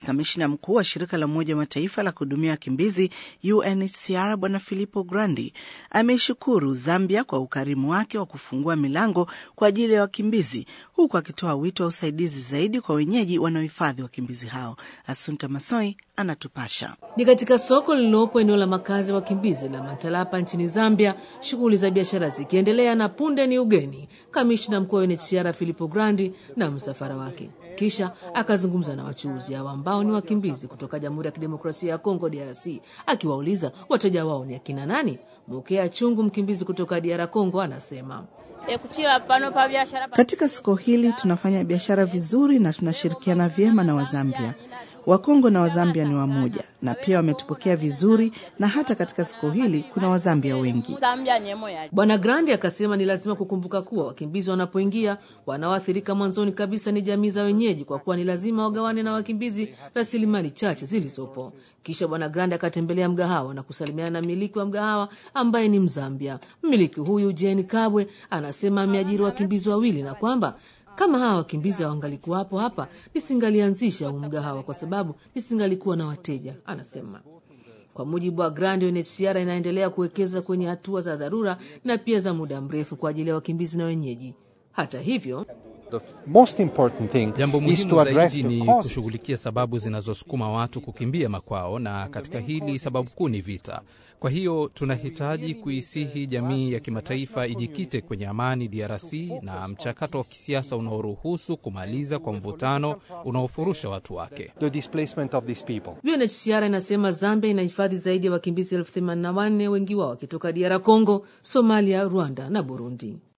kamishina mkuu wa shirika la Umoja wa Mataifa la kuhudumia wakimbizi UNHCR Bwana Filippo Grandi ameishukuru Zambia kwa ukarimu wake wa kufungua milango kwa ajili ya wakimbizi, huku akitoa wito wa usaidizi zaidi kwa wenyeji wanaohifadhi wakimbizi hao. Asunta Masoi anatupasha. Ni katika soko lililopo eneo la makazi ya wakimbizi la Matalapa nchini Zambia, shughuli za biashara zikiendelea na punde ni ugeni kamishna mkuu wa UNHCR Filippo Grandi na msafara wake. Kisha akazungumza na wachuuzi hao ambao ni wakimbizi kutoka Jamhuri ya Kidemokrasia ya Kongo, DRC, akiwauliza wateja wao ni akina nani. Mukea Chungu, mkimbizi kutoka DR Congo, anasema katika soko hili tunafanya biashara vizuri na tunashirikiana vyema na Wazambia. Wakongo na Wazambia ni wamoja na pia wametupokea vizuri, na hata katika soko hili kuna Wazambia wengi. Bwana Grandi akasema ni lazima kukumbuka kuwa wakimbizi wanapoingia, wanaoathirika mwanzoni kabisa ni jamii za wenyeji, kwa kuwa ni lazima wagawane na wakimbizi rasilimali chache zilizopo. Kisha Bwana Grandi akatembelea mgahawa na kusalimiana na mmiliki wa mgahawa ambaye ni Mzambia. Mmiliki huyu Jeni Kabwe anasema ameajiri wakimbizi wawili na kwamba kama hawa wakimbizi hawangalikuwapo hapa nisingalianzisha huu mgahawa kwa sababu nisingalikuwa na wateja, anasema. Kwa mujibu wa Grand, UNHCR inaendelea kuwekeza kwenye hatua za dharura na pia za muda mrefu kwa ajili ya wakimbizi na wenyeji. Hata hivyo Jambo muhimu zaidi ni kushughulikia sababu zinazosukuma watu kukimbia makwao, na katika hili sababu kuu ni vita. Kwa hiyo tunahitaji kuisihi jamii ya kimataifa ijikite kwenye amani DRC na mchakato wa kisiasa unaoruhusu kumaliza kwa mvutano unaofurusha watu wake. UNHCR inasema Zambia inahifadhi zaidi ya wakimbizi elfu themanini na wanne, wengi wao wakitoka DR Congo, Somalia, Rwanda na Burundi.